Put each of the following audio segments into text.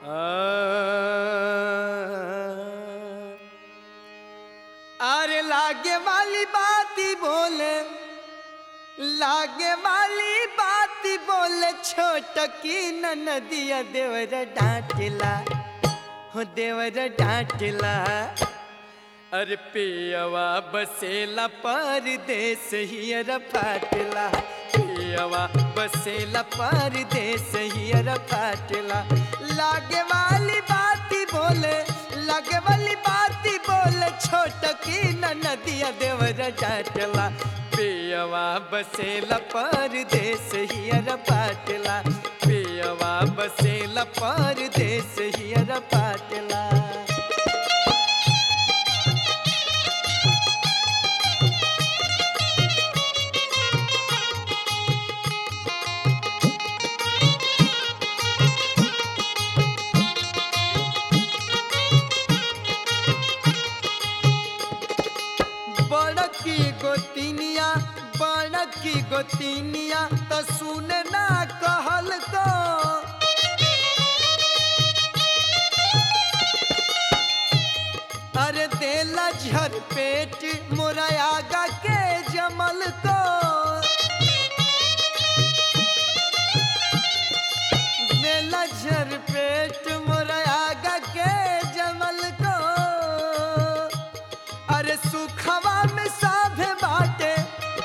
अरे लागे वाली बाती बोले लागे वाली बाती बोले छोट की नदिया देवर डांटला हो देवर डांटला अरे पियवा बसेला परदेस हियर फाटला पियवा बसेला परदेस हियर फाटला लागे वाली बाती बोले लागे वाली बाती बोले छोट की नदिया देवर डाटला पियवा बसेला परदेस हियर फाटला पियवा बसेला परदेस हियर फाटला बड़की गोतिनिया बड़की गोतिनिया तो सुन ना कहल को अरे देला झर पेट मोरा आगा के जमल को देला झर पेट मोरा आगा के जमल को अरे सुखवा में साभे बाटे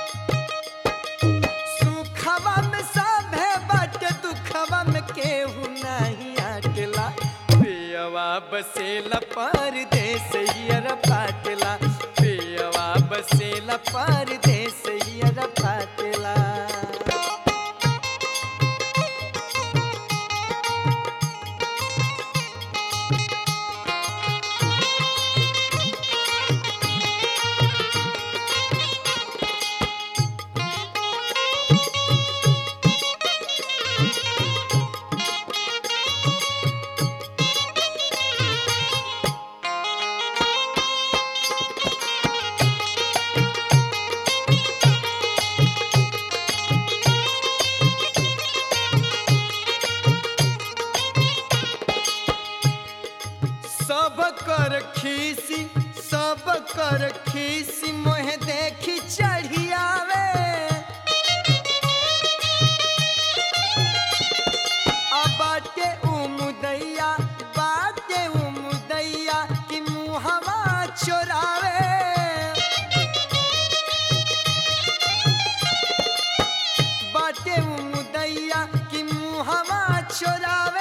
सुखवा में साभे बाटे दुखवा में केहू नहीं आटला पियवा बसेला परदेस हियर फाटला पियवा बसेला परदेस हियर फाटला सब कर खीसी सब कर खीसी मोहे देखी चढ़ियावे आ बाटे उमुदैया बाटे उमुदैया कि मुहवा चोरावे बाटे उमुदैया कि मुहवा चोरावे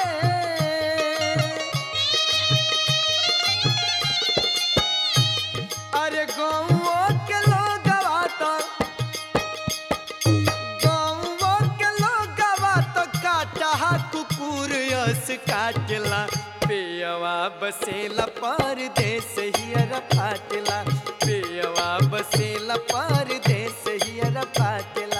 अरे गौओ के लोग गवाता गौओ के लोग गवाता काटा कुकुर यस काटला पियवा बसेला परदेस हियर फाटला पियवा बसेला परदेस हियर फाटला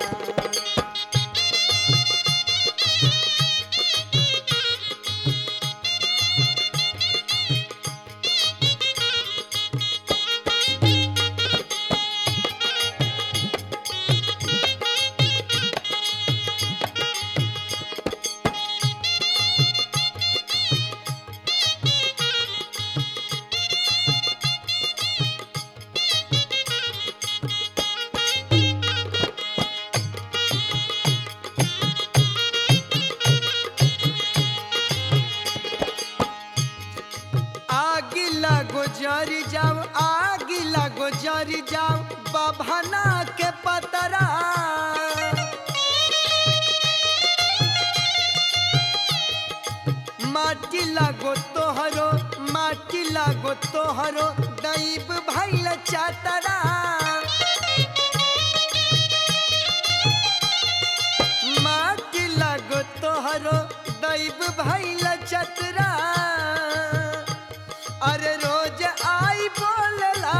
आगी लगो जरी जाओ आगी लगो जरी जाओ बभना के पतरा माटी लगो तोहरो माटी लगो तोहरो दैब भैल चातरा माटी लगो तोहरो दैब भैल चतरा अरे रोज आई बोलला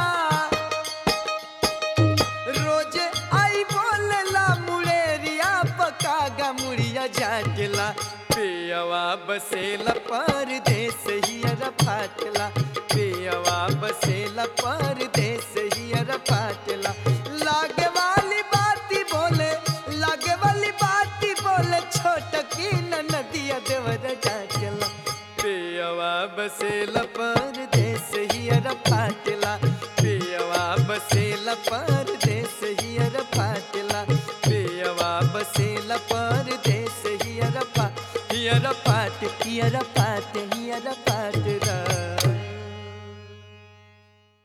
रोज आई बोलला मुड़ेरिया पकागा मुड़िया जाटला पियवा बसेला परदेस हियर फाटला पियवा बसेला परदेस हियर फाटला लागे वाली बाती बोले लागे वाली बाती बोले छोट की न नदिया देवर डाटला बसेल परदेस हियर फाटला पियवा बसेल परदेस हियर फाटला पियवा बसेल परदेस हियर फा हियर फाट हियर फाट हियर फाटला